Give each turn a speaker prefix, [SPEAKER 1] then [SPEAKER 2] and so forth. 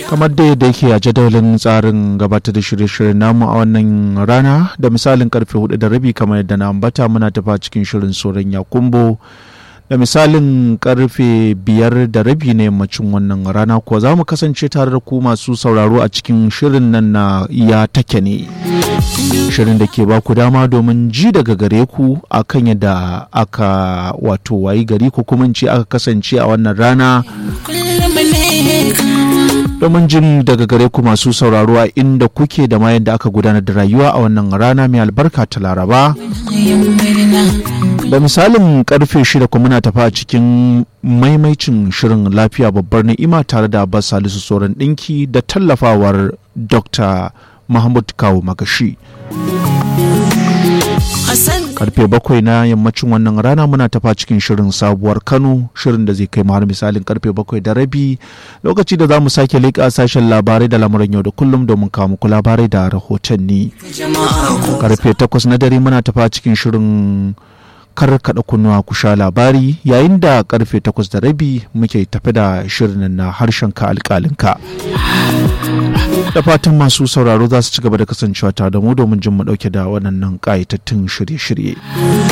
[SPEAKER 1] kamar da yadda yake a jadawalin tsarin gabatar da shirye-shiryen namu a wannan rana da misalin karfe hudu da rabi kamar yadda na ambata muna tafa cikin shirin soron yakumbo da misalin karfe biyar da rabi na yammacin wannan rana kuwa za mu kasance tare da ku masu sauraro a cikin shirin nan na iya take ne shirin da ke baku dama domin ji daga gare ku akan yadda aka wato wayi gari ko kuma ce aka kasance a wannan rana domin jin daga gare ku masu sauraro a inda kuke da ma yadda aka gudanar da rayuwa a wannan rana mai albarka ta laraba da misalin karfe shida kuma muna tafa a cikin maimaicin shirin lafiya babbar ni'ima tare da abbas salisu tsoron ɗinki da tallafawar dr mahmud kawo magashi karfe bakwai na yammacin wannan rana muna tafa cikin shirin sabuwar kano shirin da zai kai har misalin karfe bakwai da rabi lokaci da za mu sake leƙa sashen labarai da lamuran yau da kullum domin kawo muku labarai da rahotanni karfe takwas na dare muna tafa cikin shirin kar kaɗa kunnuwa ku sha labari yayin da karfe takwas da rabi muke tafi da shirin na harshen ka alƙalinka da fatan masu sauraro za su ci gaba da kasancewa tare da mu domin jin mu ɗauke da waɗannan ƙayatattun shirye-shirye